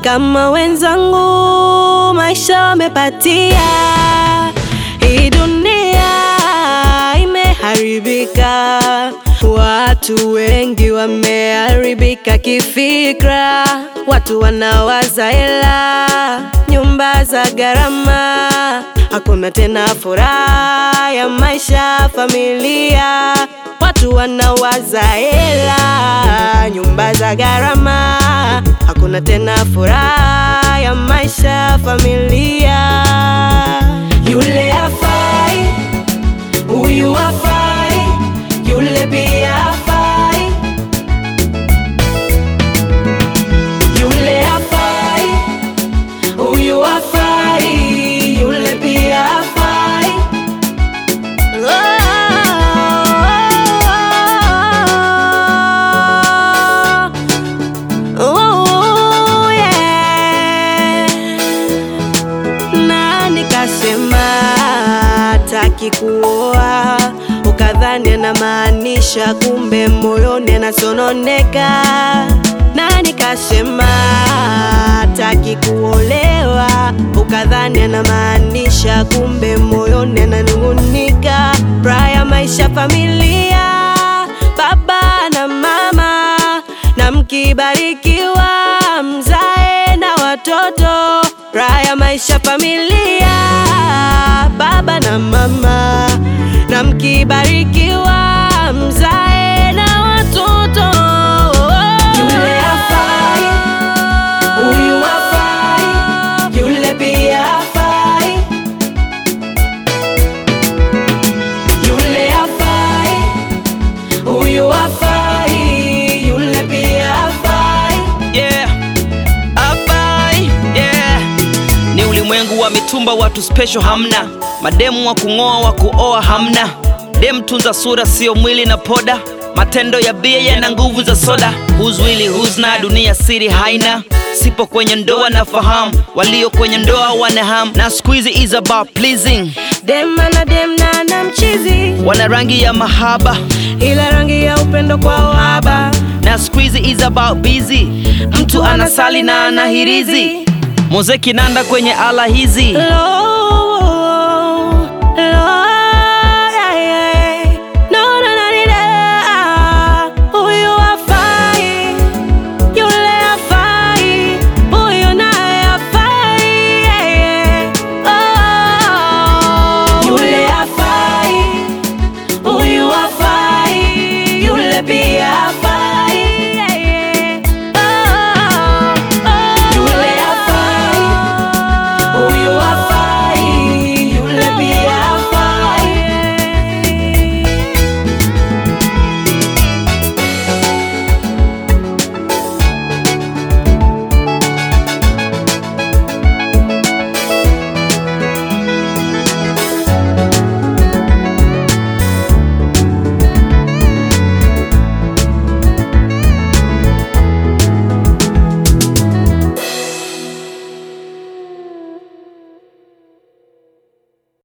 kama wenzangu maisha wamepatia. Hii dunia imeharibika, watu wengi wameharibika kifikra, watu wanawaza hela, nyumba za gharama, hakuna tena furaha ya maisha, familia Watu wanawaza hela, nyumba za gharama, hakuna tena furaha ya maisha, familia. Yule hafai, huyu hafai, yule pia hafai. Yule hafai, huyu hafai, yule pia hafai. Oh, yeah. Na nikasema taki kuoa, ukadhani anamaanisha, kumbe moyoni anasononeka. Na nikasema taki kuolewa, ukadhani anamaanisha, kumbe moyoni ananung'unika. Raha ya maisha, familia, baba na mama, na mkibarikiwa mzae na watoto. Raha ya maisha, familia, baba na mama, na mkibarikiwa mzae na watoto. Yule hafai, huyu hafai, yule pia hafai. Yule hafai, huyu hafai, yule pia hafai. yeah. Abai, yeah. Ni ulimwengu wa mitumba, watu special hamna, mademu wa kung'oa wa kuoa hamna, dem tunza sura, sio mwili na poda, matendo ya bia yana nguvu za soda, who's really who's not, dunia siri haina Sipo kwenye ndoa na fahamu, walio kwenye ndoa wana ham, na squeezy is about pleasing, Dem ana dem na ana mchizi, wana rangi ya mahaba, ila rangi ya upendo kwa uhaba. na squeezy is about busy, mtu anasali na anahirizi, muziki nanda kwenye ala hizi Lo,